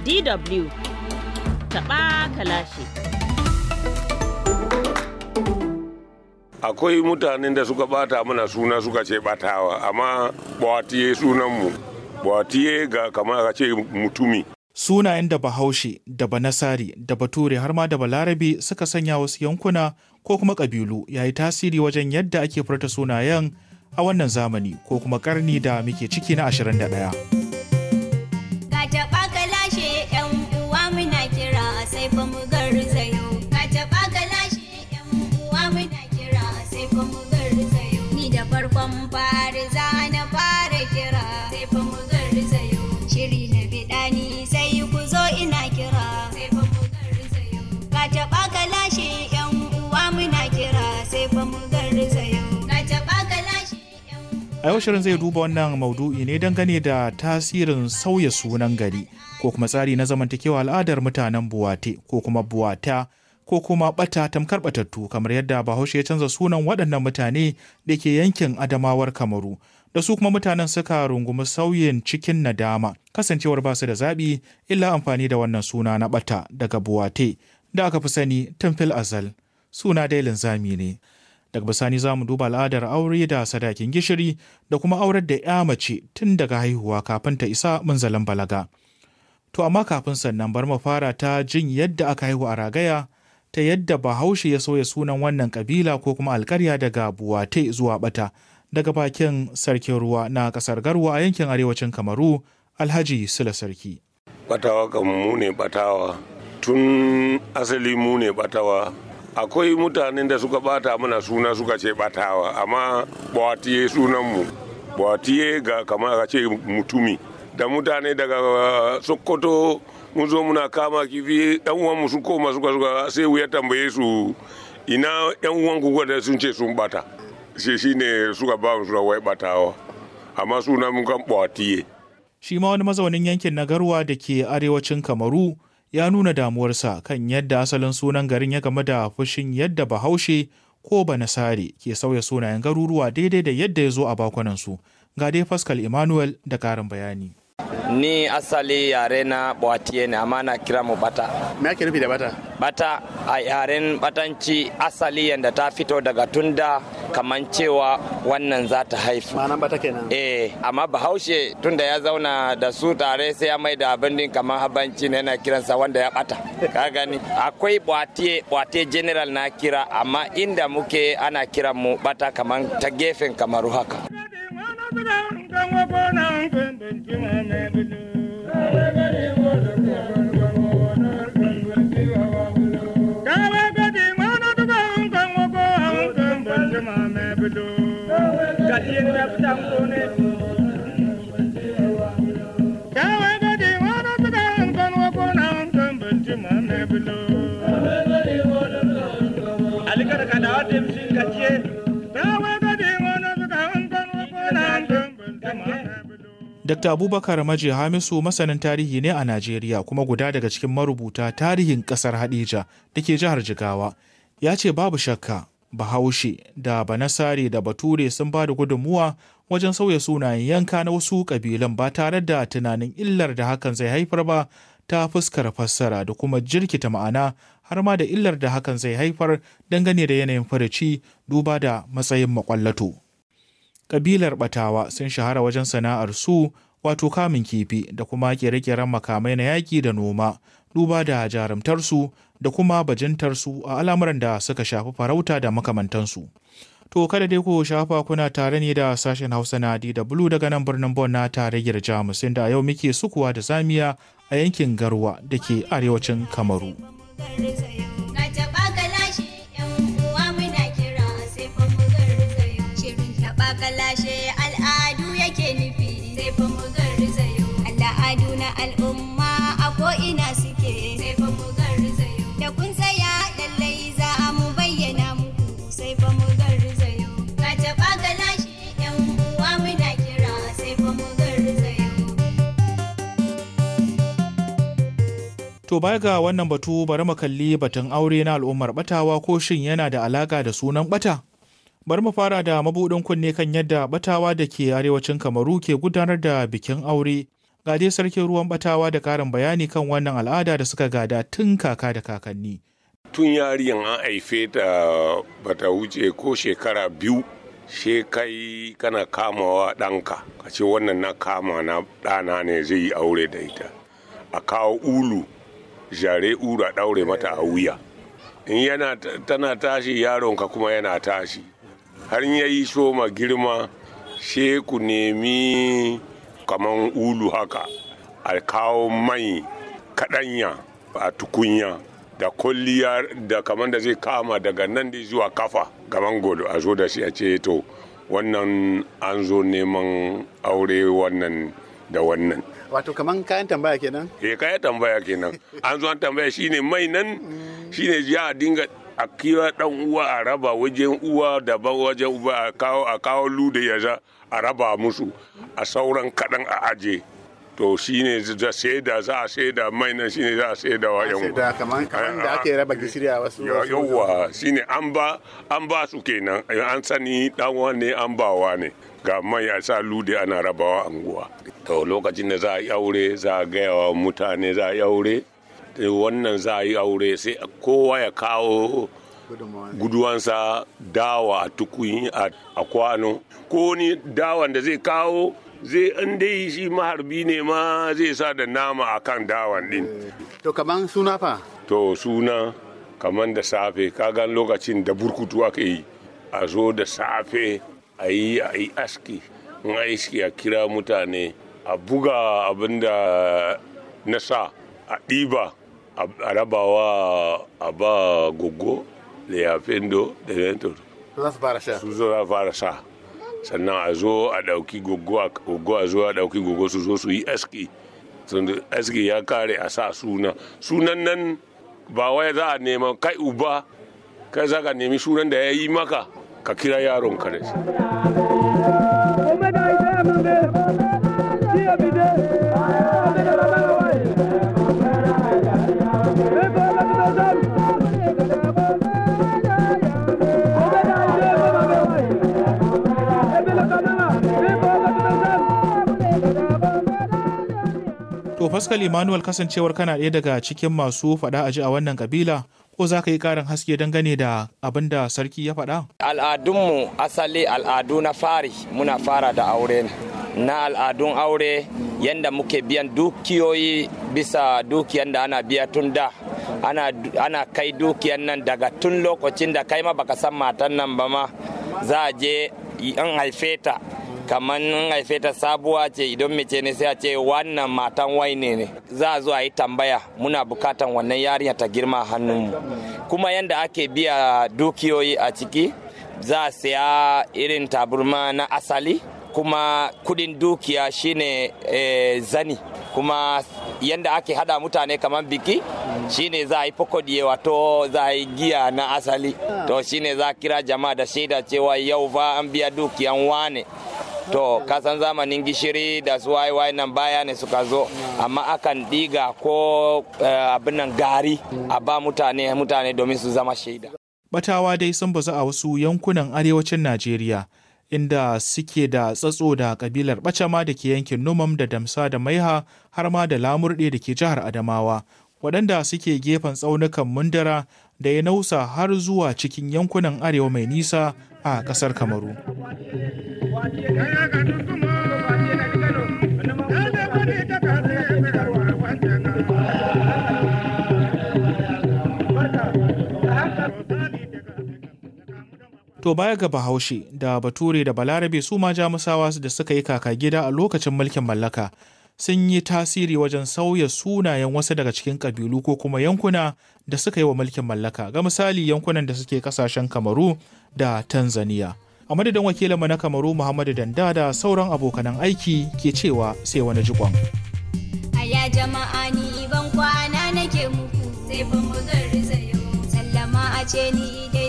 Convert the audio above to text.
DW taɓa kalashi. akwai mutanen da suka bata mana suna suka ce batawa amma bawatiye sunanmu bawatiye ga kamar ka ce mutumi Sunayen da Bahaushe, da Banasari, da Bature har ma da Balarabe suka sanya wasu yankuna ko kuma ƙabilu ya yi tasiri wajen yadda ake furta sunayen a wannan zamani ko kuma ƙarni da muke ciki na 21. Ka taɓa ka lashe ‘yan uwa muna kira sai fa mu garzayo. Ka taɓa ka lashe ‘yan uwa muna kira sai fa mu garzayo. Ni da farkon fari za na fara kira sai fa mu garzayo. Shiri na biɗa ni sai ku zo ina kira sai fa mu garzayo. Ka taɓa ka lashe ‘yan uwa muna kira sai fa mu garzayo. Ka taɓa ka lashe ‘yan A yau shirin zai duba wannan maudu'i ne dangane da tasirin sauya sunan gari ko kuma tsari na zamantakewa al'adar mutanen buwate ko kuma buwata ko kuma bata tamkar batattu kamar yadda bahaushe ya canza sunan waɗannan mutane da ke yankin adamawar kamaru da su kuma mutanen suka rungumi sauyin cikin nadama kasancewar basu da zaɓi illa amfani da wannan suna na bata daga buwate da aka fi sani tun fil azal suna dai linzami ne daga bisani za mu duba al'adar aure da sadakin gishiri da kuma aurar da ya mace tun daga haihuwa kafin ta isa munzalin balaga to amma kafin sannan bar mu fara ta jin yadda aka haihu a ragaya ta yadda bahaushe ya sauya sunan wannan kabila ko kuma alkarya daga buwate zuwa bata daga bakin sarkin ruwa na kasar garwa a yankin arewacin kamaru alhaji sula sarki batawa kan mu ne batawa tun asali mu ne batawa akwai mutanen da suka bata mana suna suka ce batawa amma bawatiye sunanmu bawatiye ga kamar ka ce mutumi da mutane daga sokoto mun zo muna kama kifi yan uwanmu sun koma suka suka sai ya tambaye su ina yan uwan ku da sun ce sun bata shi shine suka ba mu suka wai batawa amma sunan mun kan bawatiye shi ma wani mazaunin yankin na garwa da ke arewacin kamaru ya nuna damuwarsa kan yadda asalin sunan garin ya game da fushin yadda bahaushe ko banasare ke sauya sunayen garuruwa daidai da yadda ya zo a bakunansu ga dai pascal emmanuel da karin bayani ni asali yare na bwatiye ne amma na kira mu bata Me ake nufi da bata? bata a yaren batanci asali yadda ta fito daga tunda kaman cewa wannan za ta haifu Ma'anan bata kenan. eh amma bahaushe tunda ya zauna da su tare sai ya mai da abin din kamar habanci ne yana kiransa wanda ya bata ka gani akwai bwatiye bwatiye general na kira amma inda muke ana kiran mu bata kaman ta gefen kamaru haka Dr. Abubakar Maji Hamisu masanin tarihi ne a Najeriya kuma guda daga cikin marubuta tarihin ƙasar Hadija da ke jihar Jigawa. Ya ce babu shakka Bahaushe da Banasare da Bature sun ba da gudunmuwa wajen sauya sunayen yanka na wasu ƙabilan ba tare da tunanin illar da hakan zai haifar ba ta fuskar fassara da kuma jirkita ma'ana har ma da illar da hakan zai haifar dangane da yanayin farici duba da matsayin makwallato. kabilar batawa sun shahara wajen sana'ar su wato kamun kifi da kuma kere-keren makamai na yaƙi da noma duba da jarumtarsu da kuma bajintarsu a al'amuran da suka shafi farauta da makamantansu. To kada dai ku shafa kuna tare ne da sashen Hausa na DW daga nan birnin Bon na tarayyar Jamus inda a yau muke sukuwa da zamiya a yankin Garwa da ke arewacin Kamaru. Ka taɓa ka lashe ‘yan uwa muna kira sai fa mu garzayo. Shirin taɓa ka lashe al'adu yake nufi sai fa mu garzayo. Al'adu na al'umma a ko'ina suke sai fa mu garzayo. Da kun tsaya lallai za mu bayyana muku sai fa mu garzayo. Ka taɓa ka lashe ‘yan uwa muna kira sai fa mu garzayo. To baya ga wannan batu bari mu kalli batun aure na al'ummar batawa ko shin yana da alaka da sunan bata? Bari mu fara da mabuɗin kunne kan yadda batawa da ke arewacin Kamaru ke gudanar da bikin aure Ga dai sarkin ruwan batawa da ƙarin bayani kan wannan al'ada da suka gada tun kaka da kakanni. tun yariyan an haife ta bata wuce ko shekara biyu she kai kana kamawa ɗanka ka ce wannan na kama na ɗana ne zai yi aure da ita a kawo ulu jare ulu a ɗaure mata a wuya in yana tana tashi yaronka kuma yana tashi har ya yi soma girma she ku nemi kaman ulu haka a kawo mai kaɗanya a tukunya da kulliya da kamar da zai kama daga nan da zuwa kafa gaban godo a zo da shi a ce to wannan an zo neman aure wannan da wannan wato kaman kayan tambaya kenan eh kaya tambaya kenan an zo an tambaya shine mai nan shine ya dinga a kira dan uwa a raba wajen uwa daban wajen uba a kawo a kawo lude ya za a raba musu a sauran kaɗan a aje to shine da saida za a saida mai nan shine za a saida wa yan da kaman kaman da ake raba gishiri a wasu yawwa shine an ba an ba su kenan an sani dan ne an bawa ne ga mai a sa lude ana rabawa anguwa to lokacin da za a yi aure za a gaya wa mutane za a yi aure wannan za a yi aure sai kowa ya kawo guduwansa dawa a tukuyi a kwano ko ni dawan da zai kawo zai an dai shi maharbi ne ma zai sa da nama a kan dawan din to kaman suna fa to suna kaman da safe kagan lokacin da burkutu aka yi a zo da safe a yi a yi aski in aiki a kira mutane a buga abin da na sa a ɗiba a rabawa a ba gogo da yafendo da mentor za su fara sha su zo za fara sa sannan a zo a ɗauki gogo a zo a ɗauki gogo su zo su yi aski aski ya kare a sa suna sunan nan ba wai za a nema kai uba kai za ka nemi sunan da ya yi maka ka kira yaron ka da shi To Pascal Emmanuel kasancewar kana ɗaya daga cikin masu faɗa aji a wannan kabila ko za ka yi ƙarin haske dangane da abin da sarki ya faɗa? Al'adunmu asali al'adu na fari muna fara da aure ne. Na al'adun aure yadda muke biyan dukiyoyi bisa dukiyan da ana biya tun da ana, ana kai dukiyan nan daga tun lokacin da kai ma baka san matan nan ba ma za a je an haife ta kamar in haife ta sabuwa ce idan mace ne sai a ce wannan matan waine ne za a zo a yi tambaya muna bukatan wannan yarinya ta girma hannunmu kuma yadda ake biya dukiyoyi a ciki za a siya irin taburma na asali kuma kudin dukiya shine e, zani kuma yadda ake hada mutane kamar biki shine za a yi fokodiye wato za a yi giya na asali to shine za a kira jama'a da shaida cewa yau fa an biya dukiyan wane to kasan zamanin gishiri da su waye nan baya ne suka zo amma akan diga ko abin nan gari a ba mutane mutane domin su zama shaida Batawa dai sun bazu a wasu yankunan arewacin Najeriya inda suke da tsatso da kabilar Bacama da ke yankin Numam da Damsa da Maiha har ma da Lamurɗe da ke jihar Adamawa waɗanda suke gefen tsaunukan Mundara da ya nausa har zuwa cikin yankunan arewa mai nisa a ƙasar Kamaru. To baya ga Bahaushe da Bature da Balarabe su ma Jamusawa da suka yi kaka gida a lokacin mulkin mallaka sun yi tasiri wajen sauya sunayen wasu daga cikin ƙabilu ko kuma yankuna da suka yi wa mulkin mallaka ga misali yankunan da suke kasashen Kamaru da Tanzania. A madadin wakilinmu na Kamaru Muhammadu Danda da sauran abokanan aiki ke cewa sai wani jikon. Aya jama'a ni ban kwana nake muku sai fa mu garzayo sallama a ce ni dai